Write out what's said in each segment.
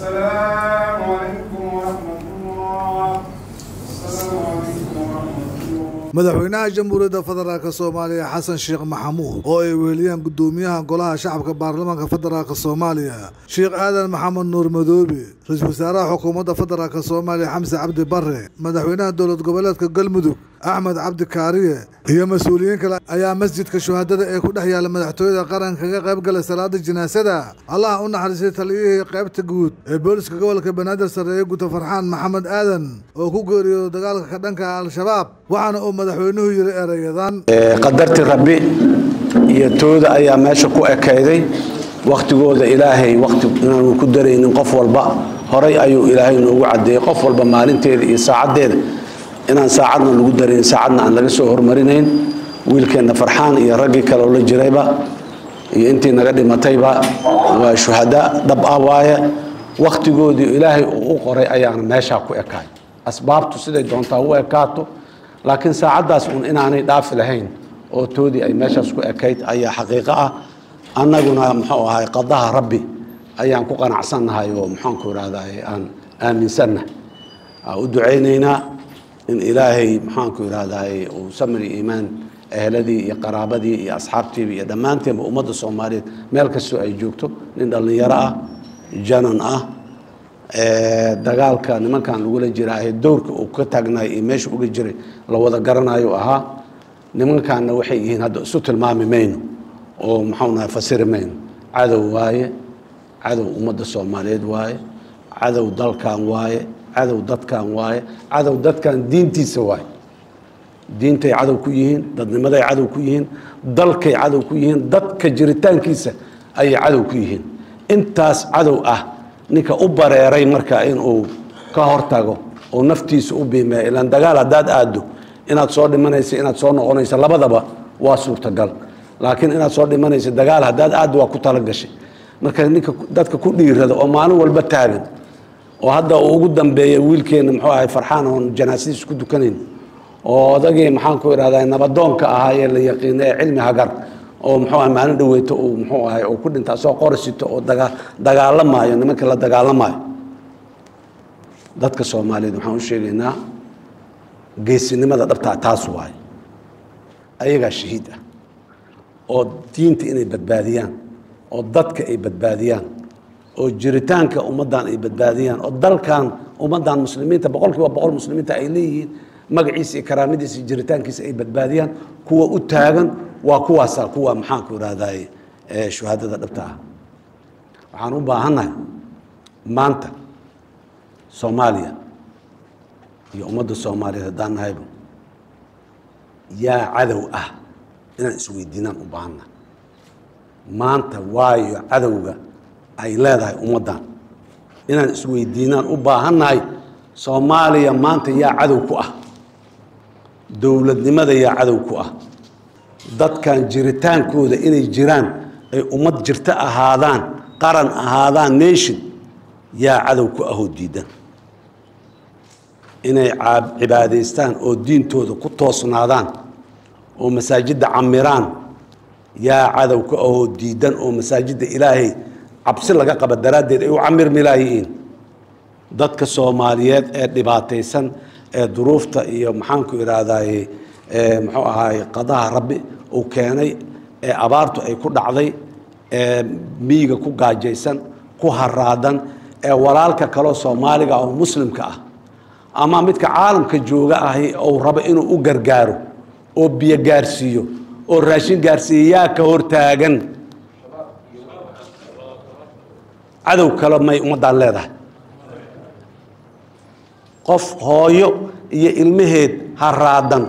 السلام عليكم ورحمة الله السلام عليكم ورحمة الله madaxweynaha jamhuuriyadda federaalk soomaaliya xasan sheekh maxamuud oo ay weheliyaan gudoomiyaha golaha shacabka baarlamaanka federaalk soomaaliya sheekh aadan maxamed nuur madoobe ra-iisul wasaaraha xukuumadda federaalk soomaaliya xamse cabdi bare madaxweynaha dowlad goboleedka galmudug axmed cabdi kaariye iyo mas-uuliyiin kale ayaa masjidka shuhadada ee ku dhex yaalla madaxtooyada qaranka kaga qayb galay salaada jinaasada allah u naxariistay taliyihii qaybta guud ee booliska gobolka banaadir sarreeye guta farxaan maxamed aadan oo ku geeriyooday dagaalka ka dhanka al-shabaab waxaana uu madaxweynuhu yiri erayadan qadartii rabbi iyo tooda ayaa meesha ku ekayday wakhtigooda ilaahay wakhti inaanu ku daraynin qof walba horay ayuu ilaahay noogu cadeeyey qof walba maalinteeda iyo saacaddeeda inaan saacadna lagu darayn saacadna aan laga soo hormarinayn wiilkeenna farxaan iyo raggii kale oo la jirayba iyo intii naga dhimatayba waa shuhada dhab ah waaye wakhtigoodii ilaahay uu u qoray ayaana meeshaa ku ekaay asbaabtu siday doontaa u ekaato laakiin saacaddaas uun inaanay dhaafi lahayn oo toodii ay meeshaas ku ekayd ayaa xaqiiqo ah annaguna muxuu ahay qadaha rabbi ayaan ku qanacsannahay oo muxaanku idhahday aan aaminsannahay aan u ducaynaynaa in ilaahay maxaanku idhahday uu samri iimaan ehladii iyo qaraabadii iyo asxaabtiiba iyo dhammaanteenba ummadda soomaaliyeed meel kastoo ay joogto nin dhallinyaro ah janan ah dagaalka nimankan lagula jiraahe dowrka uu ka taagnaay iyo meesha uga jiray la wada garanayo ahaa nimankaanna waxay yihiin hadda isu tilmaami mayno oo maxaunahay fasiri mayno cadow waaye cadow ummadda soomaaliyeed waaye cadow dalkan waaye cadow dadkan waaye cadow dadkan diintiisa waaye diintay cadow ku yihiin dadnimaday cadow ku yihiin dalkay cadow ku yihiin dadka jiritaankiisa ayay cadow ku yihiin intaas cadow ah ninka u bareeray marka inuu ka hortago oo naftiisa u biimeeyo ilaan dagaal haddaad aaddo inaad soo dhimanaysa inaad soo noqonaysa labadaba waa suurtagal laakiin inaad soo dhimanaysa dagaal haddaad aaddo waa ku talagashay marka ninka dadka ku dhiirada oo maalin walba taagan oo hadda uu ugu dambeeya wiilkeenna muxuu ahay farxaan oon janaasadiis ku dukanayn oo odagii maxaanku idhahdaa nabadoonka ahaa ee la yaqiina ee cilmi hagar oo muxuu ahay maalin dhaweyto uu muxuu ahay uu ku dhintaa soo qorisito oo daga dagaalamaayo nimankii la dagaalamaayo dadka soomaaliyeed waxaan u sheegaynaa geesinimada dhabtaa taas waaye ayagaa shahiid ah oo diinta inay badbaadiyaan oo dadka ay badbaadiyaan oo jiritaanka ummaddan ay badbaadiyaan oo dalkan ummaddan muslimiinta boqol kiiba boqol muslimiinta ay leeyihiin magaciisa iyo karaamadiisa iyo jiritaankiisa ay badbaadiyaan kuwa u taagan waa kuwaasa kuwa maxaanku idhahday shuhadada dhabta ah waxaan u baahannahay maanta soomaaliya iyo ummadda soomaaliyeed haddaan nahayba yaa cadow ah inaan isweydiinaan u baahannahay maanta waayo cadowga ay leedahay ummaddan inaan isweydiinaan u baahannahay soomaaliya maanta yaa cadow ku ah dowladnimada yaa cadow ku ah dadkan jiritaankooda inay jiraan ay ummad jirto ahaadaan qaran ahaadaan nation yaa cadow ku ahoo diidan inay cibaadaystaan oo diintooda ku toosnaadaan oo masaajidda camiraan yaa cadow ku ahoo diidan oo masaajidda ilaahay cabsi laga qaba daraaddeed ay u camirmi laayihiin dadka soomaaliyeed ee dhibaataysan ee duruufta iyo maxaanku idhaahdaye muxuu ahaay qadaha rabbi uu keenay ee abaartu ay ku dhacday ee miyiga ku gaajaysan ku haraadan ee walaalka kaleo soomaaliga oo muslimka ah ama midka caalamka jooga ahi uu rabo inuu u gargaaro oo biyo gaarsiiyo oo raashin gaarsiiya yaa ka hortaagan cadow kale may ummaddaan leedahay qof hooyo iyo ilmaheed haraadan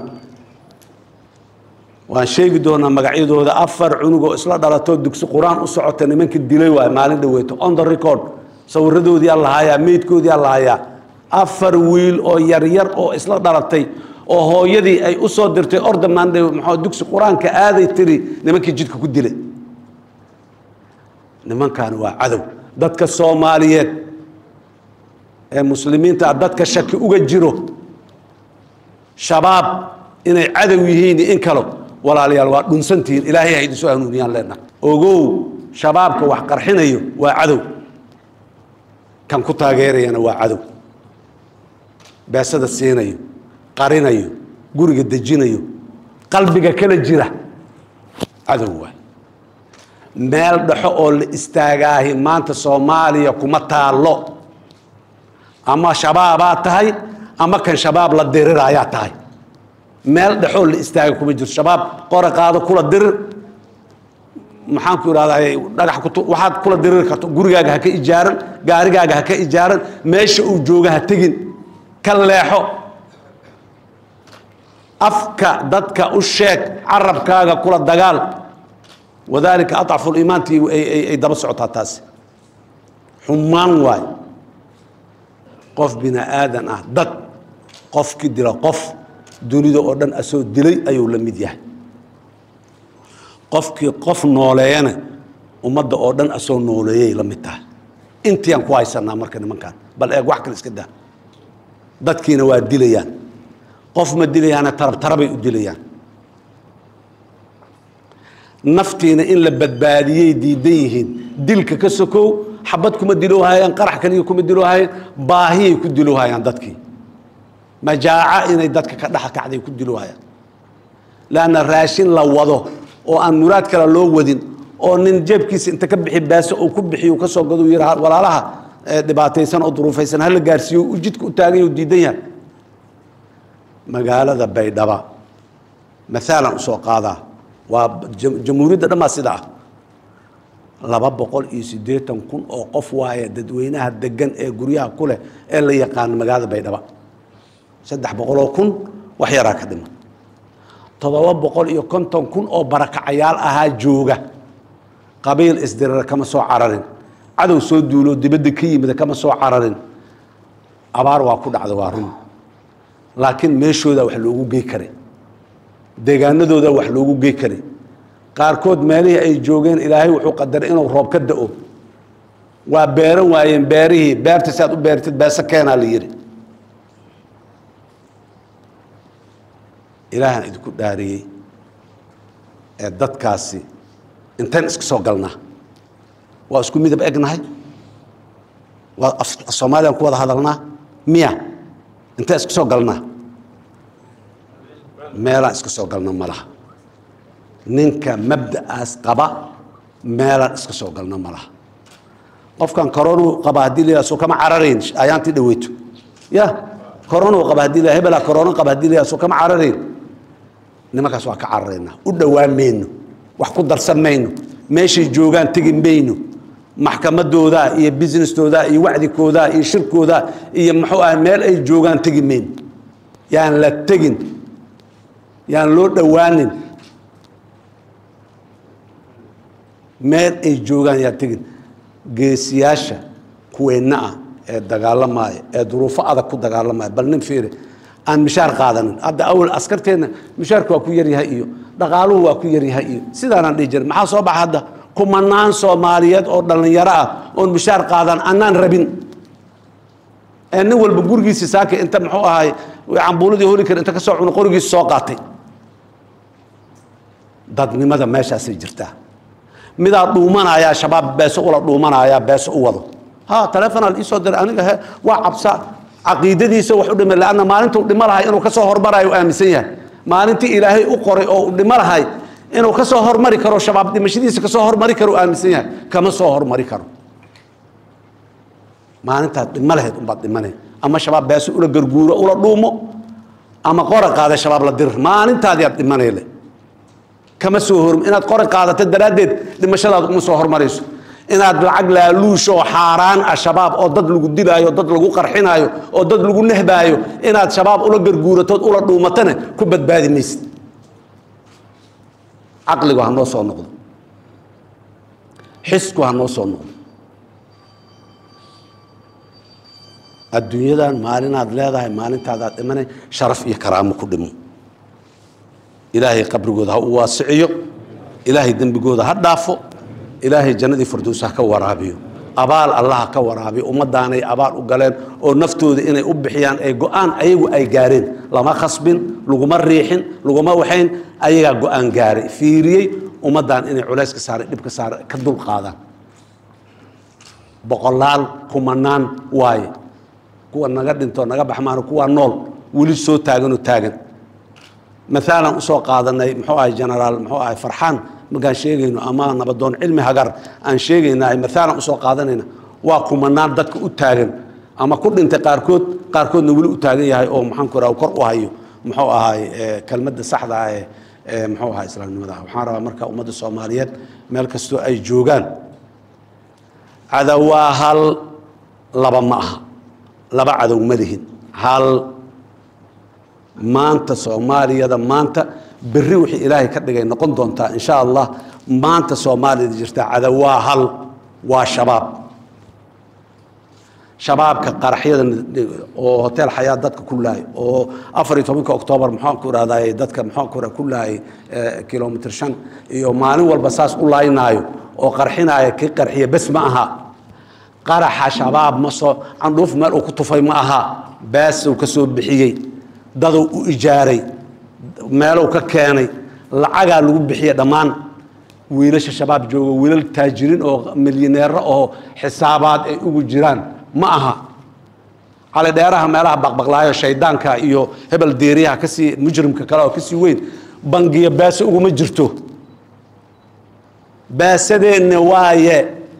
waan sheegi doonaa magacyadooda afar cunug oo isla dhalatoo dugsi qur-aan u socota nimanka dilay waay maalin dhaweeto on the record sawiradoodii aa lahayaa meydkoodii aa lahayaa afar wiil oo yaryar oo isla dhalatay oo hooyadii ay u soo dirtay orda maandhe maxaa dugsi qur-aanka aaday tiri nimankii jidka ku dilay nimankaani waa cadow dadka soomaaliyeed ee muslimiinta ah dadka shaki uga jiro shabaab inay cadow yihiin iyo in kalo walaalayaal waa dhunsantihiin ilaahay ha idin soo hanuuniyaan leenaha ogow shabaabka wax qarxinayo waa cadow kan ku taageerayana waa cadow beesada siinayo qarinayo guriga dejinayo qalbiga kala jira cadow waay meel dhexo oo la istaagaahi maanta soomaaliya kuma taallo ama shabaabaa tahay ama kan shabaab la diriraayaa tahay meel dhexoo la istaaga kuma jirto shabaab qora qaado kula dirir maxaan ku idhahdaa dhagax kutu waxaad kula diriri karto gurigaaga ha ka ijaaran gaarigaaga ha ka ijaaran meesha uu jooga ha tegin ka leexo afka dadka u sheeg carabkaaga kula dagaal wadaalika adcafu liimaantii ay daba socotaa taasi xumaan waay qof bini aadan ah dad qofki dila qof dunida oo dhan asoo dilay ayuu la mid yahay qofkii qof nooleeyana ummadda oo dhan asoo nooleeyay la mid tahay intiiaan ku haysanaa marka nimankaan bal eeg wax kale iska daa dadkiina waa dilayaan qof ma dilayaana tarab tarabay u dilayaan naftiina in la badbaadiyey diidan yihiin dilka ka sokow xabad kuma diloohayaan qarax kaliya kuma diloohayaan baahiyay ku diloohayaan dadkii majaaca inay dadka ka dhex kacday ku diloohayaan leanna raashin la wado oo aan muraad kale loo wadin oo nin jeebkiisa inta ka bixi baaso uu ku bixiy ka soo gado yidha walaalaha dhibaataysan oo duruufaysan hala gaarsiiyo u jidka u taagay u diidan yahay magaalada baydhaba maalan usoo qaadaa waa jamhuuriyadda dhammaa sida ah laba boqol iyo siddeetan kun oo qof waaya dadweynaha degan ee guryaha ku leh ee la yaqaano magaalada baydhaba saddex boqoloo kun wax yaraa ka dhiman toddoba boqol iyo konton kun oo barakacayaal ahaa jooga qabiil isdirira kama soo cararin cadow soo duuloo dibadda ka yimida kama soo cararin abaar waa ku dhacda waa run laakiin meeshooda wax loogu gey karay deegaanadooda wax loogu gey karay qaarkood meelihii ay joogeen ilaahay wuxuu qadaray inuu roob ka da-o waa beeran waayeen beerihii beerta si aad u beertid beese keenaa la yidhi ilaahaan idinku dhaariyey ee dadkaasi intayn iska soo galnaa waa isku midab egnahay waa soomaaliyaan ku wada hadalnaa miya intaan iska soo galnaa meelaan iska soo galna ma laha ninka mabda'aas qaba meelaan iska soo galna ma laha qofkan coronu qaba haddii la soo kama cararayn ayaantii dhaweyto ya coronu qaba haddii la hebela corona qaba haddii la soo kama cararayn nimankaas waa ka cararaynaa u dhowaan mayno wax ku darsan mayno meeshay joogaan tegi mayno maxkamadoodaa iyo businessdoodaa iyo wacdikoodaa iyo shirkoodaa iyo muxuu ah meel ay joogaan tegi mayno yaan la tegin yaan loo dhowaanin meel ay joogaan yaan tegin geesiyaasha kuweenna ah ee dagaalamaya ee duruufo adag ku dagaalamaya bal nin fiiri aan mishaar qaadanin hadda awal askarteenna mishaarku waa ku yaryahay iyo dhaqaaluhu waa ku yaryahay iyo sidaanaan dhihi jirin maxaa soo baxa hadda kumanaan soomaaliyeed oo dhallinyaro ah oon mishaar qaadan annaan rabin ee nin walba gurigiisi saaka inta muxuu ahay cambuuladii holi kar inta ka soo cuno qorigiisi soo qaatay dadnimada meeshaasay jirtaa midaa dhuumanayaa shabaab beeso ula dhuumanayaa beeso u wado ha taleefonaal iisoo diray aniga he waa cabsa caqiidadiisa wax u dhimay leanna maalinta u dhimo lahay inuu ka soo hormarayo u aaminsan yahay maalintii ilaahay u qoray oo u dhimo lahay inuu ka soo hormari karo shabaab dhimashadiisa ka soo hormari karo u aaminsan yahay kama soo hormari karo maalintaad dhimo lahayd unbaad dhimanay ama shabaab beeso ula garguuro ula dhuumo ama qora qaada shabaab la dirir maalintaadiaad dhimanayle kama soo hor inaad qora qaadata daraaddeed dhimashadaad uma soo hormarayso inaad lacag laaluush oo xaaraan ah shabaab oo dad lagu dilaayo dad lagu qarxinaayo oo dad lagu nehbaayo inaad shabaab ula garguuratood ula dhuumatana ku badbaadi maysid caqligu ha noo soo noqdo xisku ha noo soo noqdo adduunyadan maalinaad leedahay maalintaadaad dhimanay sharaf iyo karaamo ku dhimo ilaahay qabrigooda ha u waasiciyo ilaahay dembigooda ha dhaafo ilaahay jannadii fardows ha ka waraabiyo abaal allah ha ka waraabiyo ummaddaanay abaal u galeen oo naftooda inay u bixiyaan ay go-aan ayagu ay gaareen lama khasbin laguma riixin laguma waxayn ayagaa go-aan gaaray fiiriyey ummaddan inay culays ka saaray dhib ka saaray ka dul qaadaan boqolaal kumanaan waaye kuwa naga dhinto naga baxmaano kuwa nool weli soo taaganoo taagan maalan usoo qaadanay muxuu ahay genaraal muxuu ahay farxaan markaan sheegayno ama nabadoon cilmi hagar aan sheegayna maalan usoo qaadanayna waa kumanaan dadka u taagan ama ku dhintay qaarkood qaarkoodna weli u taagan yahay oo maxaan ku raha kor u hayo muxuu ahay kelmadda saxda ah ee ee muxuu ahaa islaamnimada waxaan rabaa marka ummadda soomaaliyeed meel kastoo ay joogaan cadow waa hal laba ma aha laba cadow ma lihin hal maanta soomaaliyada maanta berri wixii ilaahay ka dhigay noqon doontaa insha allah maanta soomaaliyada jirta cadow waa hal waa shabaab shabaabka qaraxyada oo hotel xayaa dadka ku laayay oo afar iyo tobanka oktoobar maxaan ku irahday dadka maxaan ku ku laayay kilomitr shan iyo maalin walba saas u laaynaayo oo qarxinaya kii qarxiya bes ma aha qaraxa shabaab ma soo candhuuf meel uu ku tufay ma aha baasuu ka soo bixiyey daduu u ijaaray meeluu ka keenay lacagaa lagu bixiyey dhammaan wiilasha shabaab jooga wiilal taajiriin oo milyaneero oo xisaabaad ay ugu jiraan ma aha cali dheeraha meelaha baqbaqlaayo shaydaanka iyo hebel deeriyaha kasii mujrimka kale oo kasii weyn bangiya baase uguma jirto baasadeenna waaye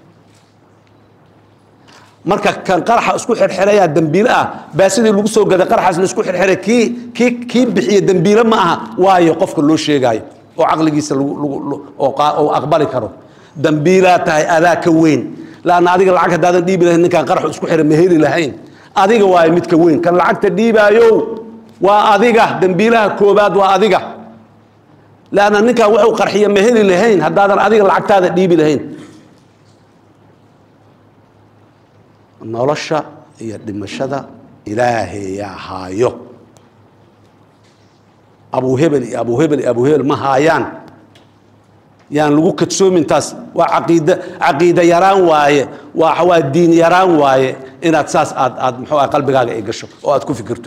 marka kan qaraxa isku xirxirayaa dembiile ah baasadii lagu soo gaday qaraxaas la isku xirxiray kii kii kii bixiya dembiile ma aha waayo qofka loo sheegaayo oo caqligiisa lagu lagu oo aqbali karo dembiilaa tahay adaa ka weyn laanna adiga lacag haddaadan dhiibi lahayn ninkaan qaraxu isku xiray ma heli lahayn adiga waayo midka weyn kan lacagta dhiibaayo waa adiga dembiilaha koobaad waa adiga laanna ninkaan wuxuu qarxiya ma heli lahayn haddaadan adiga lacagtaada dhiibi lahayn nolosha iyo dhimashada ilaahayaa haayo abuhebel iyo abuhebel iyo abuhebel ma haayaan yaan lagu kadsoomin taas waa caqiida caqiida yaraan waaye waa waa diin yaraan waaye inaad saas aad aad muxuu ah qalbigaaga ay gasho oo aad ku fikirto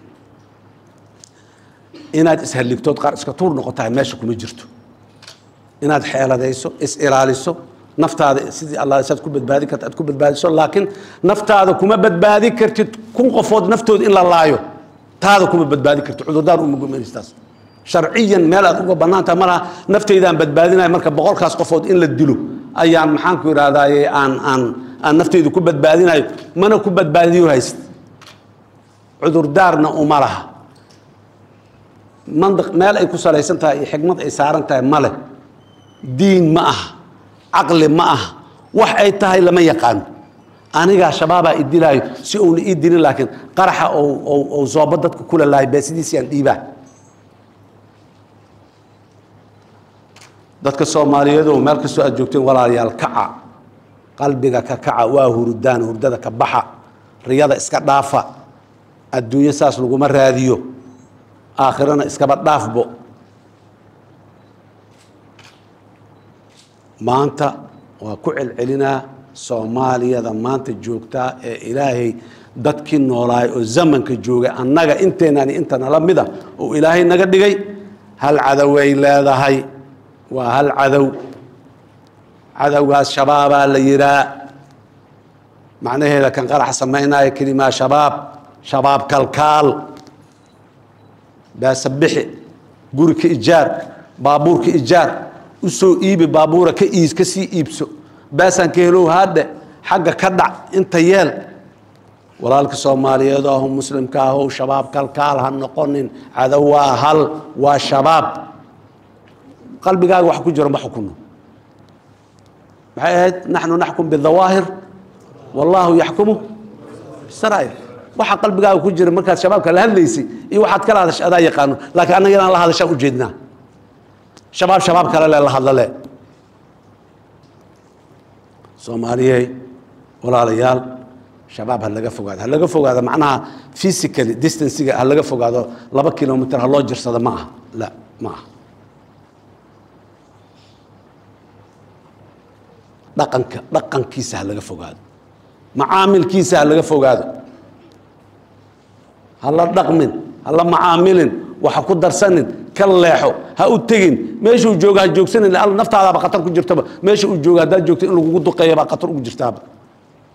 inaad ishalligtood qaar iska tuur noqotahay meesha kuma jirto inaad xeeladayso is ilaaliso naftaada sidii allah saad ku badbaadi karta aad ku badbaadiso laakiin naftaada kuma badbaadi kartid kun qofood naftooda in la laayo taada kuma badbaadi kartid cudurdaan uma gumanaystaas sharciyan meel aad uga bannaantaha malaha naftaydaan badbaadinaya marka boqolkaas qofood in la dilo ayaan maxaan ku idhahdaaye aan aan aan naftaydu ku badbaadinayo mana ku badbaadiyo hayst cudurdaarna uma laha mandiq meel ay ku salaysan tahay iyo xikmad ay saaran tahay male diin ma aha caqli ma aha wax ay tahay lama yaqaano anigaa shabaabaa idilaayo si uuna ii dilin laakiin qaraxa ou zoobo dadka kula laayo beesidiisiyaan dhiibaa dadka soomaaliyeedu meel kastoo aad joogteen walaalayaal kaca qalbiga ka kaca waa hurdaan hurdada ka baxa riyada iska dhaafa adduunyo saas laguma raadiyo aakhirana iskaba dhaafbo maanta waa ku celcelinaa soomaaliyada maanta joogtaa ee ilaahay dadkii noolaay oo zamanka joogay annaga inteenani inta nala mida oo ilaahay naga dhigay hal cadoway leedahay waa hal cadow cadowgaas shabaabaa la yihaa macnaheeda kan qarax samaynaya kelimaa shabaab shabaab kalkaal baasabixi guri ka ijaar baabuur ka ijaar u soo iibi baabuura ka iis ka sii iibso baasaan ka helow haadhe xagga ka dhac inta yeel walaalka soomaaliyeed ahu muslimka ahow shabaab kalkaal ha noqonin cadow waa hal waa shabaab qalbigaaga wax ku jiro ma xukuno maxay ahayd naxnu naxkum bidawaahir wallaahu yaxkumu bisaraa'ir waxa qalbigaaga ku jira markaad shabaabka la hadlaysay iyo waxaad kala hadashay adaa yaqaano laakiin annaga inaan la hadashaan ujeednaa shabaab shabaab kale le la hadlale soomaaliyey walaalayaal shabaab ha laga fogaado ha laga fogaado macnaha physically distanciga ha laga fogaado laba kilomitr ha loo jirsado ma aha la ma aha dhaqanka dhaqankiisa ha laga fogaado macaamilkiisa ha laga fogaado ha la dhaqmin ha la macaamilin waxa ku darsanin ka leexo ha u tegin meeshuu jooga ha joogsanin naftaadaaba khatar ku jirtaba meesha uu jooga haddaad joogto in lagugu duqeeya baa khatar ugu jirtaaba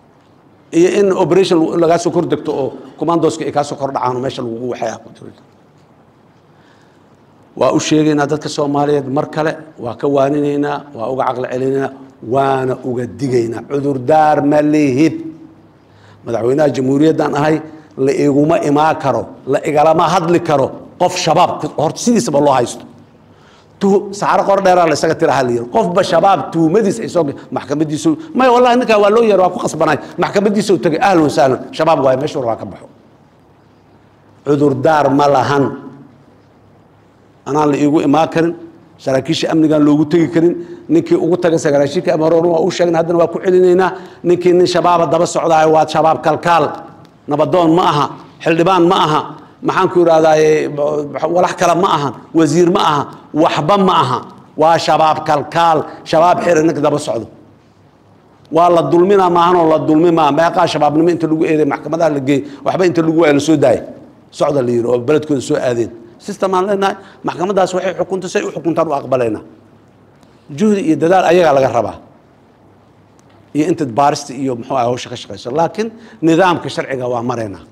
iyo in operation lagaa soo kor degto oo commandoska ay kaa soo kor dhacaan oo meesha lagugu waxay ah ku jiro waa u sheegaynaa dadka soomaaliyeed mar kale waa ka waaninaynaa waa uga caqli celinaynaa waana uga digaynaa cudurdaar ma lihid madaxweynaha jamhuuriyaddan ahay la iguma imaan karo la igalama hadli karo qof shabaab horta sidiisaba loo haysto saxaro qor dheeraa la isaga tiraha la yiri qofba shabaab tuumadiis ay soo maxkamadiisu may wallahi ninkaa waa loo yeero waa ku qasbanay maxkamadiisu tagay ahlan wasahlan shabaab waaye meesha waa ka baxo cudurdaar ma lahan anaan la iigu imaan karin saraakiisha amnigaan loogu tegi karin ninkii ugu taga sagaashiinka ama hore waa u sheegna haddana waa ku celinaynaa ninkii nin shabaaba daba socdaayo waa shabaab kalkaal nabadoon ma aha xildhibaan ma aha maxaan ku idhahdaaye walax kale ma aha wasiir ma aha waxba ma aha waa shabaab kalkaal shabaab xiri ninka daba socdo waa la dulmina maahanoo la dulmi maa meeqaa shabaabnimo inta lagu eeday maxkamadaha la geeyey waxba inta lagu waaya la soo daayay socda la yidhi oo beledkooda soo aadeen system aan leenahay maxkamadaas waxay xukunto say u xukuntaan u aqbalaynaa juhdi iyo dadaal ayagaa laga rabaa iyo inta baarista iyo muxuu ah hawsha ka shaqayso laakiin nidaamka sharciga waa maraynaa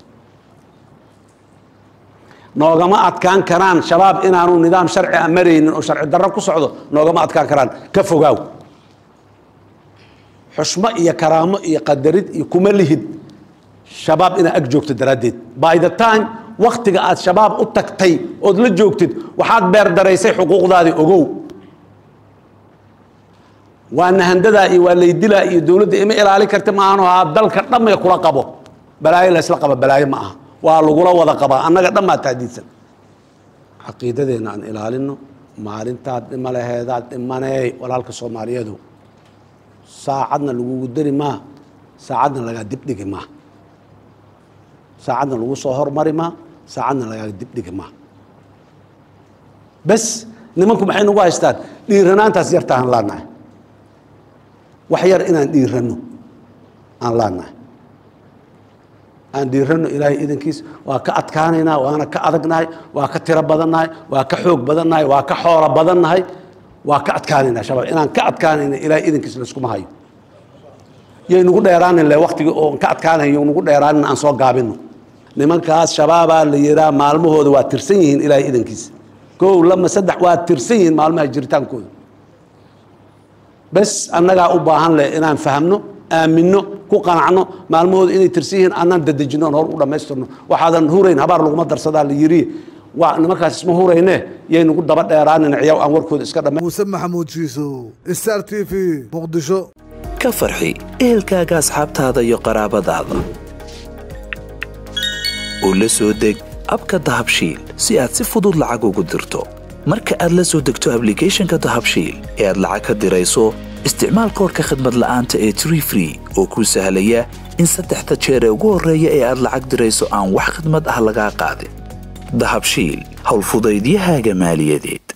noogama adkaan karaan shabaab inaanu nidaam sharci a maraynin oo sharci darro ku socdo noogama adkaan karaan ka fogaaw xushmo iyo karaamo iyo qadarid iyo kuma lihid shabaab inaad ag joogto daraaddeed by the time waktiga aad shabaab u tagtay ood la joogtid waxaad beer daraysay xuquuqdaadii ogow waa nahandadaa iyo waa laydilaa iyo dowladda ima ilaalin karti maahan haa dalka dhammay kula qabo balaayo laysla qaba balaayo ma aha waa lagula wada qabaa annaga dhammaa taadiidsan caqiidadeenna aan ilaalino maalintaad dhima laheedaad dhimaneey walaalka soomaaliyeedu saacadna lagugu dari maa saacadna lagaa dibdhigi maa saacadna lagu soo hormari maa saacadna lagaa dibdhigi maa bes nimanku maxay nagu haystaan dhiiranaantaas yartaan laanahay wax yar inaan dhiiranno aan laanahay aan dhiiranno ilaahay idankiis waa ka adkaanaynaa waana ka adagnahay waa ka tiro badannahay waa ka xoog badannahay waa ka xoolo badannahay waa ka adkaanaynaa shabaab inaan ka adkaanayna ilaahay idankiis layskuma hayo yay nagu dheeraanin le waktiga oo ka adkaanayo nagu dheeraanin aan soo gaabino nimankaas shabaabaa la yihaa maalmahooda waa tirsan yihiin ilaahay idankiis kow lama saddex waa tirsan yihiin maalmaha jiritaankooda bes annagaa u baahan leh inaan fahamno aaminno ku qanacno maalmahooda inay tirsan yihiin annaan dadejino on hor u dhammaystirno waxaadan hurayn habaar laguma darsadaa la yiri waa nimankaas isma hurayne yay nagu daba dheeraanin ciyaw aan warkooda iska dhamma muuse maxamuud jiisow star t v muqdisho ka farxi ehelkaaga asxaabtaada iyo qaraabadaada u la soo deg abka dahabshiil si aad si fudud lacag ugu dirto marka aad la soo degto ablicathonka dahabshiil ee aad lacag ka dirayso isticmaal koorka khadmad la'aanta ee tree free oo kuu sahlaya in saddexda jeer ee ugu horreeya ee aad lacag dirayso aan wax khidmad ah lagaa qaadin dahabshiil howlfudaydiyahaaga maaliyadeed